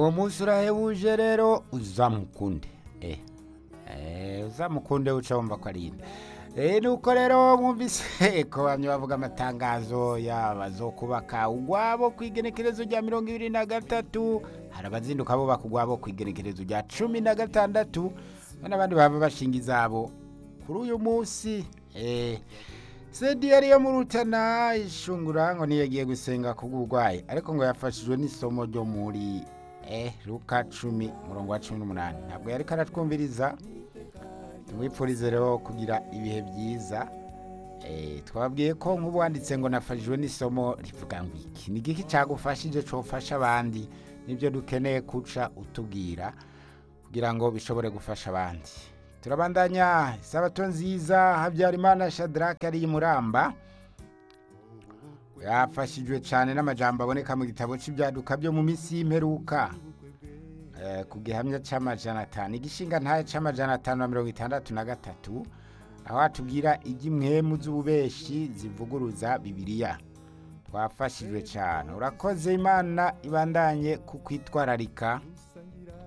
uwo munsi urahebuje rero uzamukunde eh eh uzamukunde uca wumva ko ari inde eh nuko rero mwumvise ko bamwe bavuga amatangazo yaba zo kubaka ugwabo ku igenekerezo rya mirongo ibiri na gatatu hari abazinduka bubaka ugwabo ku igenekerezo rya cumi na gatandatu n'abandi baba bashinga izabo kuri uyu munsi eh sedi yari yo mu rutana ishungura ngo niyo yagiye gusenga ku bw'uburwayi ariko ngo yafashijwe n'isomo ryo muri eh luka cumi umurongo wa cumi n'umunani ntabwo yari karatwumviriza tumwipfurize rero kugira ibihe byiza eh twabwiye ko nk'ubu wanditse ngo nafashijwe n'isomo rivuga ngo iki ni igiki cyagufashije cofasha abandi nibyo dukeneye kuca utubwira kugira ngo bishobore gufasha abandi turabandanya isabato nziza habyarimana shadrake ari muramba yafashijwe cyane n'amajambo aboneka mu gitabo cy'ibyaduka byo mu minsi y'imperuka Eh, ku gihamya cy'amajana atanu igishinga ntayo cy'amajana atanu na mirongo itandatu na gatatu aho hatubwira iby'imwemu z'ububeshi zivuguruza bibiliya twafashijwe cyane urakoze imana ibandanye kukwitwararika